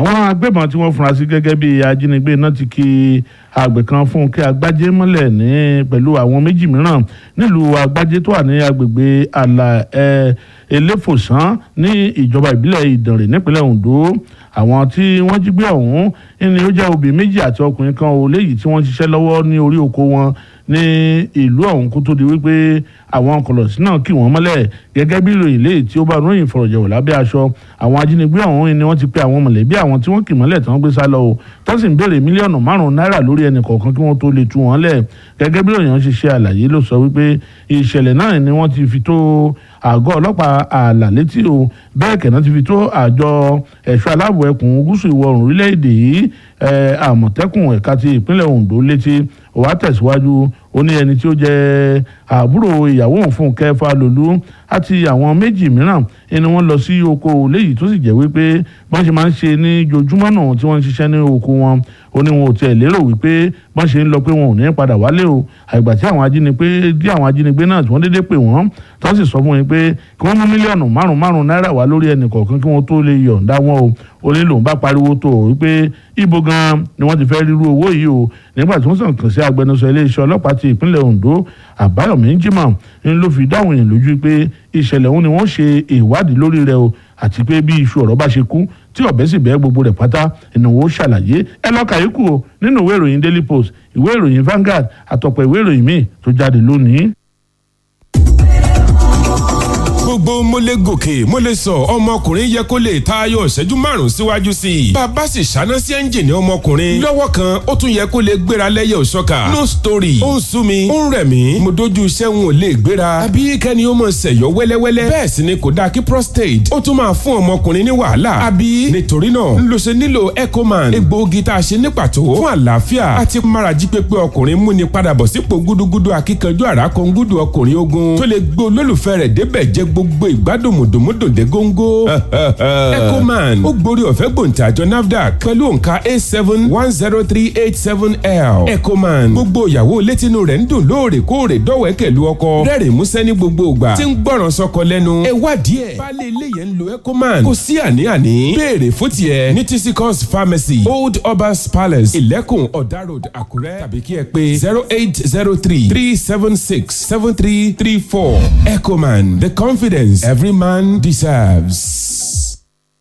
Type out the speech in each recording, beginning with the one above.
àwọn agbébọn tí wọ́n fura sí gẹ́gẹ́ bí ajínigbé náà ti kí àgbẹ̀ kan Fúnkẹ́ Agbájé mọ́lẹ̀ ní pẹ̀lú àwọn méjì mìíràn nílùú Agbájé tó wà ní agbègbè àlà ẹ̀ eléfòsán ní ìjọba ìbílẹ̀ Ìdànrè nípínlẹ̀ Ondo àwọn tí wọ́n jí gbé ọ̀hún ni ó jẹ́ obì méjì àti ọkùnrin kan ò léyìí tí wọ́n ṣiṣẹ́ lọ́wọ́ ní orí oko wọn ní ìlú ọ̀hún kó tó di wípé àwọn kọlọ̀sí náà kì wọ́n mọ́lẹ̀ gẹ́gẹ́ bí ìròyìn léyìí tí ó bá ròyìn ìfọ̀rọ̀jẹ̀wò lábẹ́ aṣọ àwọn ajínigbé ọ̀hún ni wọ́n ti pe àwọn mọ̀lẹ́bí àwọn tí wọ́n kì mọ́lẹ̀ tí wọ́n gbé sá lọ o tó sì ń béèrè mílíọ̀nù márùn-ún náírà lórí ẹnì kọ̀ọ̀kan kí wọ́n tó lè tú wọn lẹ̀ gẹ́gẹ́ bí ìròyìn ṣe ṣe àlàyé ló sọ wípé ìṣẹ̀lẹ̀ náà ni wọ́n ti fi tó àgọ́ ọlọ́pàá ààlà létí o bẹ́ẹ̀ kẹ́nà ti fi tó àjọ ẹ̀ṣọ́ aláàbò ẹkùn gúúsù ìwọ̀ oòrùn orílẹ̀-èdè yìí àmọ̀tẹ́kùn ẹ̀ka ti ìpínlẹ̀ Ondo létí ó wá tẹ̀síwájú ó ní ẹni tí ó jẹ́ àbúrò ìyàwó òun Fúnkẹ́ Fálolú àti àwọn méjì mìíràn ẹni wọ́n lọ sí oko léyìí tó sì jẹ́ wípé bọ́n ṣe máa ń ṣe ní jojúmọ́ náà tí wọ́n ń ṣiṣẹ́ ní oko wọn ó ní wọn ò tiẹ̀ lérò wípé bọ́n ṣe ń lọ pé wọn ò ní padà wálé o àgbà tí àwọn ajínigbé dí àwọn ajínigbé náà tí wọ́n dédé pè wọ́n tó sì sọ fún wọn pé kí wọ́n mú mílíọ̀nù márùn márùn náírà wá lórí ẹnì kọ̀ọ̀kan kí wọ́n tó lè yọ̀ǹda wọn o ó ní lòun bá pariwo tó o wípé ibo gan ni wọ́n ti fẹ́ rírú owó yìí o nígbà tí wọ́n sàn kàn sí agbẹnusọ iléeṣẹ́ ọlọ́pàá ti ìpínlẹ̀ Ondo Àbáyọ̀mí Jimoh ń ló fi dáhùn yẹn lójú pé ìṣẹ̀lẹ̀ ọ̀hún ni wọ́n ṣe ìwádìí lórí rẹ̀ o àti pé bí iṣu ọ̀rọ̀ bá ṣe kú tí ọ̀bẹ sì bẹ́ẹ̀ gbogbo rẹ̀ pátá ìnáwó ṣàlàyé ẹ lọ kàyékù o nínú ìwé ìròyìn Daily Post ìwé ìròyìn Vanguard àtọ̀pọ̀ ìwé ìròyìn míì tó jáde lónìí gbogbo mo lè gòkè mo lè sọ ọmọkùnrin yẹ kó lè tayọ ìṣẹ́jú márùn síwájú sí i. bàbá sì ṣáná sí ẹ́ńjìnì ọmọkùnrin lọ́wọ́ kan ó tún yẹ kó lè gbéra lẹ́yẹ òṣọ́ka. no story ó ń sú mi ó ń rẹ̀ mí mo dojú iṣẹ́ ń ò lè gbéra. àbí kẹ́ni ó mọ̀ ṣẹ̀yọ́ wẹ́lẹ́wẹ́lẹ́. bẹ́ẹ̀ sì ni kò dáa kí prostate ó tún máa fún ọmọkùnrin ní wàhálà. àbí nítorí náà ń lo ṣe nílò ecoman egbòogi tá a ṣe ní pàtó fún àlàáfíà àti márají pépé ọkùnrin múni padà bọ̀ sípò gúdúgúdú akíkanjú àràkọ́ngúdú ọkùnrin ogun tó lè gbé olólùfẹ́ rẹ̀ débẹ̀ jẹ́ gbogbo ìgbádùn mùdùmùdù dé góńgó. ecoman ó gborí ọ̀fẹ́ gbòǹtàjọ nafdac pẹ̀lú òǹkà a seven one zero three eight seven l. ecoman gbogbo ìyàwó létínú rẹ̀ ń dùn lóòrèkóòrè dọ́wẹ́kẹ̀ lu ọkọ rẹ́rìn músẹ́ ní gbogbo ìgbà tí ń gbọ́ràn sọ́kọ lẹ́nu. ẹ wádìí ẹ̀ baálé ilé yẹn ń lo ecoman kò sí àní-àní béèrè fún tiẹ̀ ní tcos pharmacy old obas palace ìlẹ́kùn ọ̀dà road àkúrẹ́ tàbí kí ẹ pé zero eight zero three three seven six seven three three four ecoman the confidence every man deserves.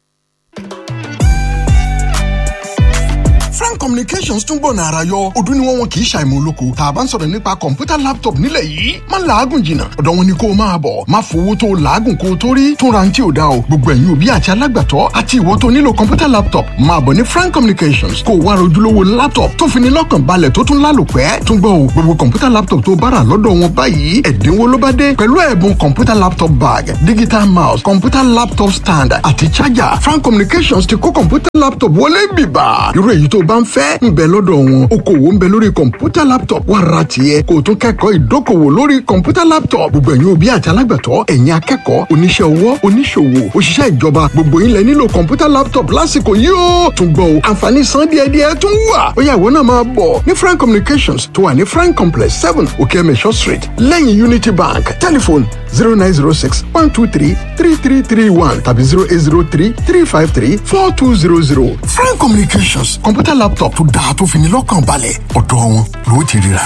frank communications tún gbọ̀nà ara yọ ọdún ni wọ́n wọn kì í ṣàìmọ̀ olóko tá a bá ń sọ̀rọ̀ nípa kọ̀ǹpútà laptop nílẹ̀ yìí má làágùn jìnnà ọ̀dọ̀ wọn ni kó o máa bọ̀ má fowó tó o làágùn kó o tó rí tún ra ti ò da o gbogbo ẹ̀yin òbí àti alágbàtọ́ àti ìwọ tó nílò kọ̀ǹpútà laptop máa bọ̀ ní frank communications kó o wá rojúlówó laptop tó fi ní lọ́kàn balẹ̀ tó tún lálòpẹ́ tún gbọ́ o gbogbo kọ̀ǹpútà laptop tó bára lọ́dọ̀ wọn báyìí ẹ̀dínwó ló bá dé pẹ̀lú ẹ̀bùn kọ̀ǹpútà laptop bag digital mouse kọ̀ǹpútà laptop stand àti charger frank communications ti kó kọ̀ǹpútà laptop wọlé bìbà irú èyí tó bá ń fẹ́ ń bẹ lọ́dọ̀ wọn okòwò ń bẹ lórí kọ̀ǹpútà laptop wà ra tiẹ̀ kó o tún kẹ́kọ̀ọ́ ìdókòwò lórí kọ̀ǹpútà laptop gbogbo ẹ̀yin òbí àti alágbàtọ́ ẹ̀yin akẹ́kọ̀ọ́ oníṣẹ́ ọwọ́ oníṣòwò òṣìṣẹ́ ìjọba gbogbo yín lẹ nílò kọ̀ǹpútà laptop lásìkò yìí ó tún gbọ́ o àǹfààní san díẹ̀díẹ̀ tún wà ó yá ìwọ náà máa bọ̀ ní frank communications tó wà ní frank complex seven okeemesho street lẹ́yìn unity bank telephone zero nine zero six one two three three three three one tàbí zero eight zero three three five three four two zero zero frank communications kọ̀ǹpútà laptop tó dáa tó fi ní lọ́kàn balẹ̀ ọ̀dọ̀ wọn ló ti ríra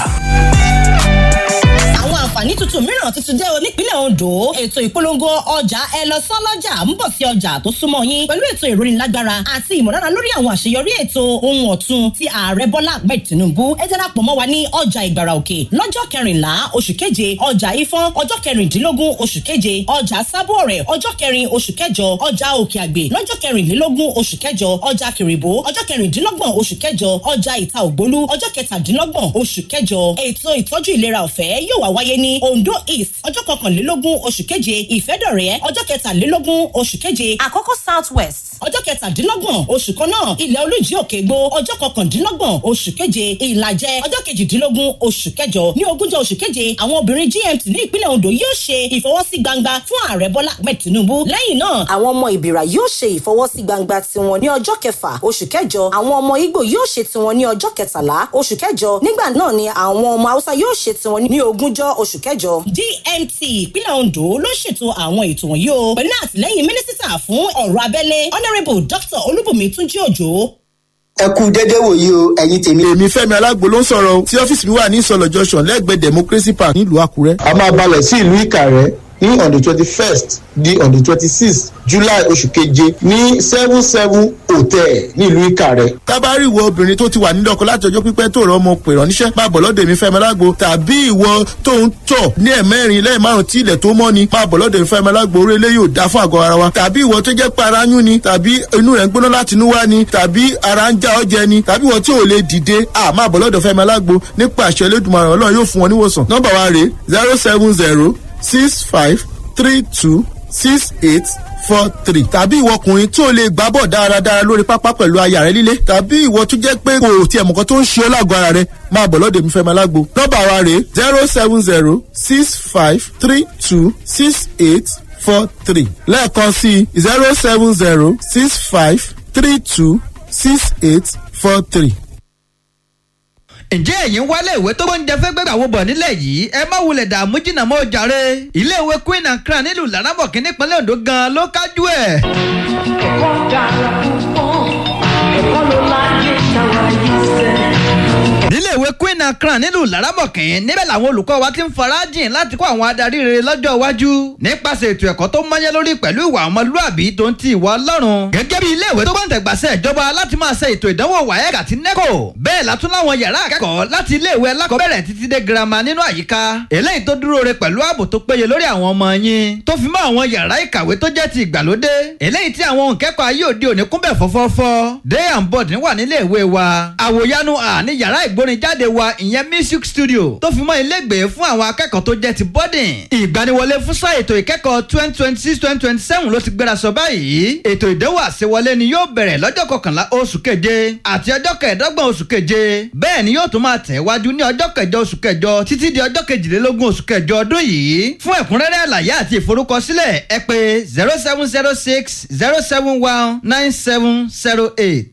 àwọn àǹfààní tuntun mìíràn tuntun dé o nípínlẹ̀ Ondo ètò ìpolongo ọjà ẹ lọ sán lọ́jà ń bọ̀ sí ọjà tó súnmọ́ yín pẹ̀lú ètò ìrónilágbára àti ìmọ̀lára lórí àwọn àṣeyọrí ètò ohun ọ̀tun tí ààrẹ Bọ́lá Ahmed Tinubu ẹ darapọ̀ mọ́ wa ní ọjà Ìgbàrà Òkè lọ́jọ́ kẹrìnlá oṣù keje ọjà Ifọ̀n ọjọ́ kẹrìndínlógún oṣù keje ọjà Sábọ̀ọ̀rẹ̀ ọjọ́ kẹrin oṣù kẹjọ ọjà Òkè Àgbè lọ́jọ́ kẹrìnlélógún oṣù kẹjọ ọjà Kìrìbó ọjọ́ kẹrìndínlọ́gbọ̀n oṣù kẹjọ ọjà Ìta Ògbólú ọjọ́ kẹtàdínlọ́gbọ̀n oṣù kẹjọ ètò ìtọ́jú ìlera ọ̀fẹ́ yóò wá wáyé ní Ondo East ọjọ́ kọkànlélógún oṣù keje Ìfẹ́dọ̀rẹ́ ọjọ́ kẹtàlélógún oṣù keje Àkọ́kọ́ South West ọjọ́ kẹtàdínlọ́gbọ̀n oṣù kan náà ilẹ̀ olújí òkè gbó ọjọ́ kọkàndínlọ́gbọ̀n oṣù keje ìlàjẹ ọjọ́ kejìdínlógún oṣù kẹjọ ní ogúnjọ́ oṣù keje àwọn obìnrin GMT ní ìpínlẹ̀ Ondo yóò ṣe ìfọwọ́sí gbangba fún ààrẹ Bọ́lá Ahmed Tinubu lẹ́yìn náà àwọn ọmọ ìbìrà yóò ṣe ìfọwọ́sí gbangba tiwọn ní ọjọ́ kẹfà oṣù kẹjọ àwọn ọmọ Ìgbò yóò ṣe tiwọn ní ọjọ́ kẹtàlá oṣù kẹjọ nígbà náà ni àwọn ọmọ Haúsá yóò ṣe tiwọn ní ogúnjọ́ oṣù kẹjọ. DMT ìpínlẹ̀ Ondo ló ṣètò àwọn ètò wọ̀nyí o pẹ̀lú àtìlẹ́yìn mínísítà fún ọ̀rọ̀ abẹ́lé ọ̀nà honourable dr olúbùnmi túnjí òjò ẹ kú dédé wòyí o ẹ̀yin tèmi. èmi fẹ́mi alágbo ló ń sọ̀rọ̀ o tí ọ́fíìsì mi wà ní ìsọ̀lọ̀ junction lẹ́gbẹ̀ẹ́ democracy park nílùú àkúrẹ́. a máa balẹ̀ sí ìlú ìkàrẹ́ ní on the twenty first di on the twenty sixth july oṣù keje ní seven seven hotel nílùú ìkàrẹ́. tábàárì ìwọ obìnrin tó ti wà nílé ọkọ láti ọjọ́ pípẹ́ tó rọ ọmọ pè ránníṣẹ́ máa bọ̀ lọ́dọ̀ èmi fẹ́mi alágbo tàbí ìwọ tó ń tọ̀ ní ẹ̀mẹ́rin lẹ́yìn márùn tí ilẹ̀ tó mọ́ ni máa bọ̀ lọ́dọ̀ èmi fẹ́mi alágbo orí ilé yóò dá fún àgọ́ ara wa tàbí ìwọ tó jẹ́ pé ara yún ni tàbí inú rẹ̀ ń gbóná láti inú wá ni tàbí ara ń já ọjẹ ni tàbí ìwọ tí ò lè dìde à máa bọ̀ lọ́dọ̀ fẹ́mi alágbo nípa àṣẹ elédùnmaràn ọlọ́run yóò fún wọn níwòsàn nọ́mbà wa rèé zero seven zero six five three two six eight four three tàbí ìwọ ọkùnrin tí o lè gbá bọ̀ dáradára lórí pápá pẹ̀lú aya rẹ líle tàbí ìwọ tó jẹ́ pé kò tiẹ̀ mọ̀kan tó ń ṣe ọ́ lágọ̀ọ́ ara rẹ máa bọ̀ lọ́dọ̀ mi fẹ́ máa lágbo nọ́mbà wa rèé zero seven zero six five three two six eight four three lẹ́ẹ̀kan sí zero seven zero six five three two six eight four three ǹjẹ́ ẹ̀yin wálé ìwé tó gbóúnjẹ fẹ́ gbẹ́gbà wo bọ̀ nílẹ̀ yìí ẹ má wulẹ̀ dààmú jìnnà mọ́ jàre iléèwé queen and crown nílùú laramọ̀kì nípínlẹ̀ ondo gan ló kájú ẹ̀. ẹ̀kọ́ dára púpọ̀ ẹ̀kọ́ ló láyé táwa yìí sẹ́. níléèwé queen and crown nílùú laramọ̀kì níbẹ̀ làwọn olùkọ́ wa ti ń farajìn láti kó àwọn adarí rere lọ́jọ́ iwájú nípasẹ̀ ètò ẹ̀kọ́ tó mọ́yẹ́ lórí pẹ̀lú ìwà ọmọlúàbí tó ń ti ìwà ọlọ́run gẹ́gẹ́ bí iléèwé tó gbọ́ǹtẹ̀gbàsẹ̀ ìjọba láti máa ṣe ètò ìdánwò waec àti neco bẹ́ẹ̀ látún láwọn yàrá akẹ́kọ̀ọ́ láti iléèwé alákọ̀ọ́bẹ̀rẹ̀ títí dé girama nínú àyíká eléyìí tó dúró re pẹ̀lú ààbò tó péye lórí àwọn ọmọ yín tó fi mọ́ àwọn yàrá ìkàwé tó jẹ́ ti ìgbàlódé eléyìí tí àwọn òǹkẹ́kọ̀ọ́ ayé òde òní kúnbẹ̀ fọ́fọ́fọ́ day and board wà nílé ìwé wa àwòyanu à ní yàrá ìgbórinjáde wa ìyẹn music studio tó fi mọ́ ilégbèé fún àwọn akẹ́kọ̀ọ́ tó jẹ́ ti boarding ìgbaniwọlé fún sáà ètò ìkẹ́kọ̀ọ́ twenty twenty six twenty twenty seven ló ti gbéra sọ báyìí ètò ìdánwò àṣewọlé ni yóò bẹ̀rẹ̀ lọ́jọ́ kọkànlá oṣù keje àti ọjọ́ kẹẹ̀ẹ́dọ́gbọ̀n oṣù keje bẹ́ẹ̀ ni yóò tún máa tẹ̀ wájú ní ọjọ́ kẹjọ oṣù kẹjọ títí di ọjọ́ kejìlélógún oṣù kẹjọ ọdún yìí fún ẹ̀kúnrẹ́rẹ́ àlàyé àti ìforúkọsílẹ̀ ẹ pé zero seven zero six zero seven one nine seven zero eight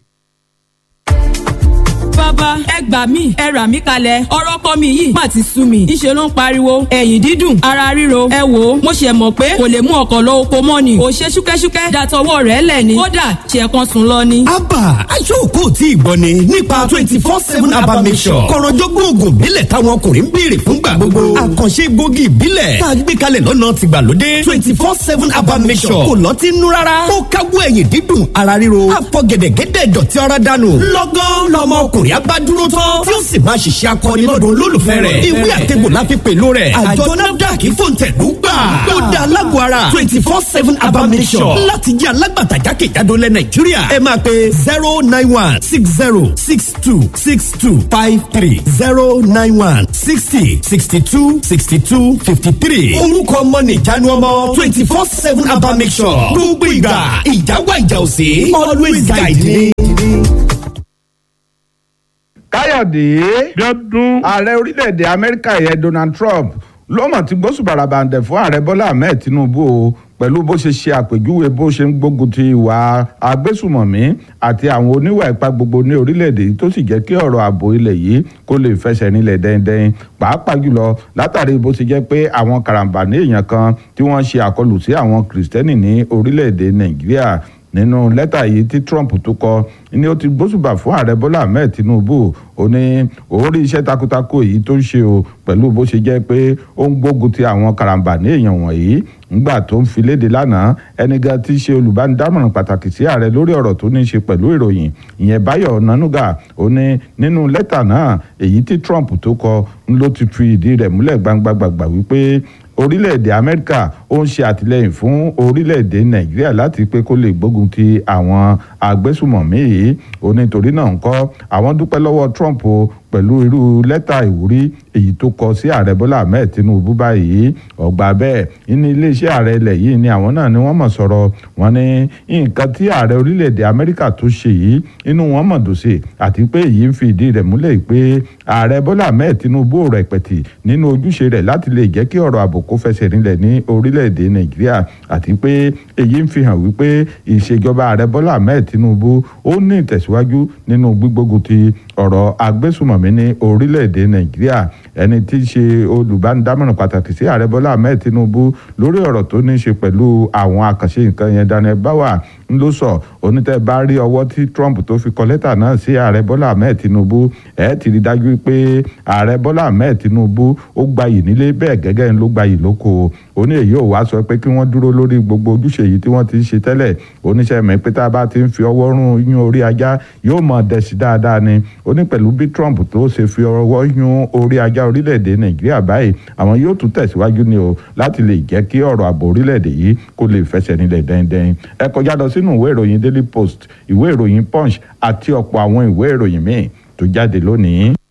bàbá ẹ gbà mí ẹ rà mí kalẹ̀ ọ̀rọ̀ kọ́ mi yìí má ti sú mi ìṣe ló ń pariwo ẹ̀yìn dídùn ara ríro ẹ wò ó mo ṣe mọ̀ pé kò lè mú ọkọ̀ lọ oko mọ́ ni kò ṣe ṣúkẹ́ṣúkẹ́ dàtọwọ́ rẹ̀ lẹ̀ ni kódà ṣe kan sùn lọ ni. abba aṣọ́kò tí ì gbọ́ ni nípa twenty four seven abba mission kọ̀rọ̀jọ́gbọ́n oògùn ìbílẹ̀ táwọn ọkùnrin ń béèrè fúngbà gbogbo àkànṣe gbòógì ìbílẹ̀ tá a gbé kalẹ̀ lọ́nà tìgbàlódé twenty four seven abba mission kò lọ́ọ́ ti nú rárá ó káwọ́ ẹ̀yìn dídùn ara ríro àpọ̀ gẹ̀dẹ̀gẹ̀dẹ̀ dọ̀tí ara dànù lọ́gán lọ́mọ ọkùnrin abá dúró tán tí ó sì máa ṣiṣẹ́ akọni lọ́dún olólùfẹ́ rẹ̀ ìwé àtẹ̀gbò la fi pèlú rẹ̀ àjọ nafdac fòǹtẹ̀lú gbà ó da alágbó ara twenty four seven abamisọ̀ láti jẹ́ alágbàtà jákèjádò lẹ̀ nàìjíríà ẹ máa pe zero nine one six zero six two six two five three zero nine one sixty sixty two sixty two fifty three orúkọ ọmọ nìjánu ọmọ twenty four seven abamisọ̀ gbogbo ìgbà ìjáwá ìjà òsè always guide me káyọ̀dé bíọ́dún ààrẹ orílẹ̀-èdè amẹ́ríkà yẹn donald trump ló mọ̀ tí gbósùbàràbàǹdẹ̀ fún ààrẹ bọ́lá ahmed tinubu o pẹ̀lú bó ṣe ṣe àpèjúwe bó ṣe ń gbógun ti ìwà agbésùmọ̀mí àti àwọn oníwà ipá gbogbo ní orílẹ̀-èdè yìí tó sì jẹ́ kí ọ̀rọ̀ ààbò ilẹ̀ yìí kó lè fẹsẹ̀ nílẹ̀ dẹ́ndẹ́n pàápàá jùlọ látàrí bó ṣe jẹ́ pé àwọn karambà ní èèyàn kan tí wọ́n ṣe àkọlù sí àwọn kìrìsìtẹ́nì ní orílẹ̀-èdè nàìjíríà nínú lẹ́tà yìí tí trump tó kọ ni ó ti gbósùbà fún ààrẹ bọ́lá ahmed tinubu ó ní òun rí iṣẹ́ takuntakun èyí tó ń ṣe o pẹ̀lú bó ṣe jẹ́ pé ó ń gbógun ti àwọn karambà ní èèyàn wọ̀nyí ńgbà tó ń fi léde lánàá ẹnìkan tí í ṣe olùbánidámọ̀ràn pàtàkì sí ààrẹ lórí ọ̀rọ̀ tó ní í ṣe pẹ̀lú ìròyìn ìyẹn báyọ̀ nanuga ó ní nínú lẹ́tà náà èyí tí trump tó kọ ló ti fi ìdí rẹ̀ múlẹ̀ gbangba-gbàgbà wípé orílẹ̀-èdè amẹ́ríkà ó ń ṣe àtìlẹ́yìn fún orílẹ̀-èdè nàìjíríà láti pé kó lè gbógun ti àwọn agbésùmọ̀mí yìí ó ní torí náà ń kọ́ àwọn dúpẹ́ lọ́wọ́ trump o pẹ̀lú irú lẹ́tà ìwúrí èyí tó kọ sí ààrẹ bọ́lá ahmed tinubu báyìí ọgbà bẹ́ẹ̀ ní iléeṣẹ́ ààrẹ ilẹ̀ yìí ni àwọn náà ni wọ́n mọ̀ sọ̀rọ̀ wọn ní nǹkan tí ààrẹ orílẹ̀-èdè amẹ́ríkà tó ṣe yìí inú wọn mọ̀ dùn sí àti pé èyí ń fi ìdí rẹ̀ múlẹ̀ pé ààrẹ bọ́lá ahmed tinubu ò rẹpẹ̀tì nínú ojúṣe rẹ̀ láti lè jẹ́ kí ọ̀rọ̀ ààbò kó fẹsẹ̀ rinlẹ̀ ní orílẹ̀-èdè nàìjíríà àti pé èyí ń fi hàn wípé ìṣèjọba ààrẹ bọ́lá ahmed tinubu ó ní ìtẹ̀síwájú nínú gbígbógun ti ọ̀rọ̀ agbésùmọ̀mí ní orílẹ̀-èdè nàìjíríà ẹni tí í ṣe olùbánidámọ̀ràn pàtàkì sí ààrẹ bọ́lá ahmed tinubu lórí ọ̀rọ̀ tó ní í ṣe pẹ̀lú àwọn àkànṣe nǹkan yẹn daniel bawa ń ló sọ onítẹ̀ bá rí ọwọ́ tí trump tó fi kọ lẹ́tà náà sí ààrẹ bọ́lá ahmed tinubu ẹ̀ ti rí dájú pé ààrẹ bọ́lá ahmed tinubu ó gbayì nílé bẹ́ẹ̀ gẹ́gẹ́ ń ló gbayì lóko ó ní èyí ò wá sọ pé kí wọ́n dúró lórí gbogbo ojúṣe yìí tí wọ́n ti ń ṣe tẹ́lẹ̀ oníṣẹ́ mi pé tá a bá ti ń fi ọwọ́ rún yún orí ajá yóò mọ̀ dẹ̀sí dáadáa ni ó ní pẹ̀lú bí trump tó ṣe fi ọwọ́ yún orí ajá orílẹ̀-èdè nàìjíríà báyìí àwọn yóò tún tẹ̀síwájú ni o láti lè jẹ́ kí ọ̀rọ̀ ààbò orílẹ̀-èdè yìí kó lè fẹsẹ̀ nílẹ̀ dẹ́ndẹ́n ẹ kọjá lọ sínú ìwé ìròyìn daily post ìwé ìròyìn punch àti ọ̀pọ̀ àwọn ìwé ìròyìn míì tó jáde lónìí.